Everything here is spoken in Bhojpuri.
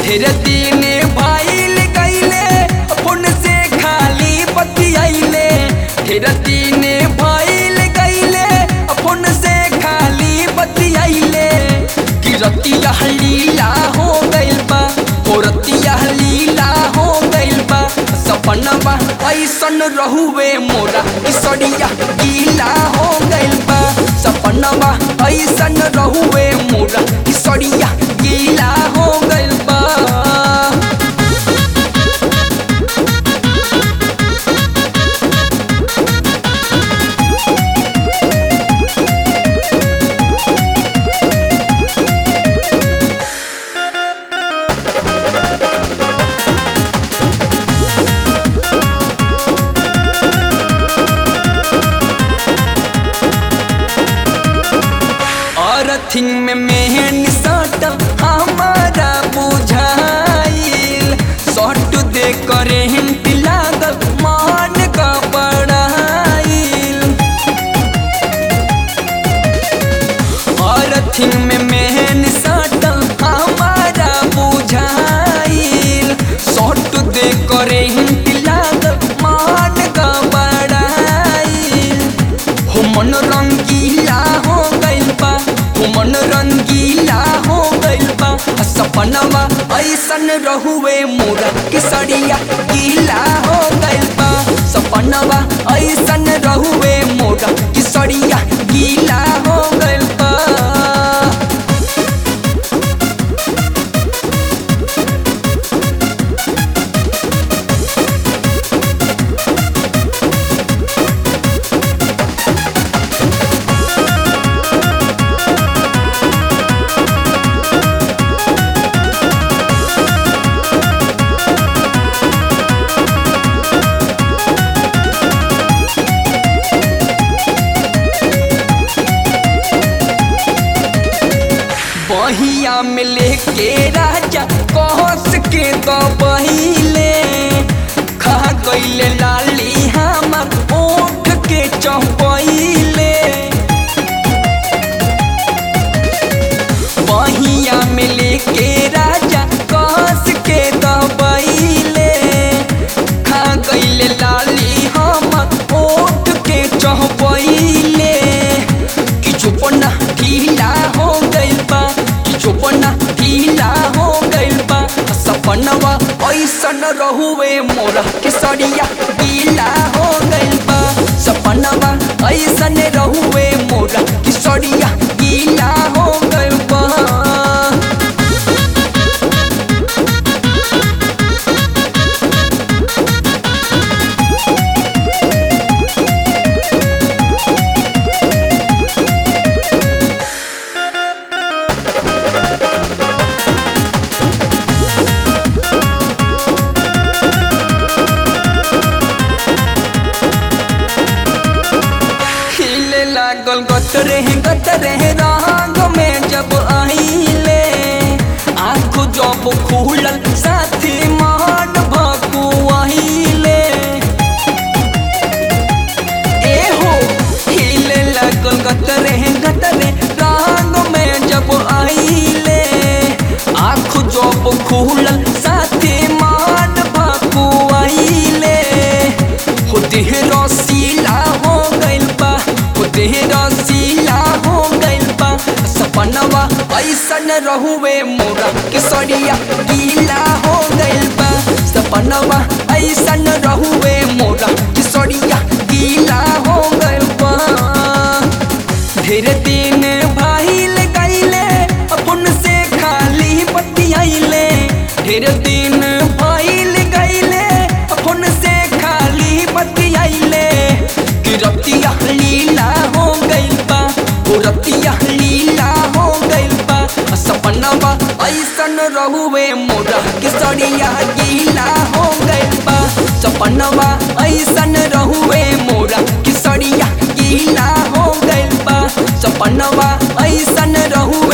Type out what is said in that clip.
ढेर दिन भाईल गईले फोन से खाली बतियाइले ढेर दिन भाईल गईले फोन से खाली बतियाइले कि रतिया लीला हो गइल बा हो रतिया लीला हो गइल बा सपनवा ऐसन रहुवे मोरा इसड़िया गीला हो गइल बा सपनवा ऐसन रहुवे मोरा इसड़िया गीला हो गइल बा और थिंग में मेहन सट हमारा बुझाइल सट दे करे लागल मान का बड़ाइल और थिंग में मेहन सट हमारा बुझाइल सट दे करे लागल मान का बड़ाइल हो मन रंगीला हो गइल बा हो मन रंगीला हो गइल बा आ सपनवा ऐसन रहुए मोरा किसड़िया गीला हो गइल बा सपनवा ऐसन रहुए मोरा किसड़िया गीला हो गइल बा बहिया में लेके राजा कहस के तो बहिले खा गईले लाली हमर ओठ के चौपहिले बहिया में लेके राजा कहस के तो बहिले खा गईले लाली हमर ओठ के चौपहिले कि चुपना ढीला हो गइल बा कि चुपना ढीला हो गइल बा सपनवा ऐसन रहुए मोरा के सड़िया गीला हो गइल बा सपनवा ऐसन रहुए मोरा के सड़िया गीला हो गइल बा हिले लागल गतरे गतरे रंग में जब आइले आँख जब खुलल साथी मान भकुआइले ए हो हिले लागल गतरे गतरे रंग में जब आइले आँख जब खुलल साथी मान भकुआइले हो देह रसीला हो गइल बा हो देह रसीला हो गइल बा सपनवा ऐसन रहुए मोरा के सड़िया गीला हो गइल बा सपनवा ऐसन रहुए मोरा के सड़िया गीला हो गइल बा ढेर दिन भाईल गईले अपन से खाली बतियाइले ढेर दिन भाईल गईले अपन से खाली बतियाइले कि रतिया लीला हो गइल बा हो रतिया लीला हो गइल बा आ सपनवा ऐसन रहुए मोरा के सड़िया गीला हो गइल बा सपनवा ऐसन रहुए मोरा के सड़िया गीला हो गइल बा सपनवा ऐसन रहुए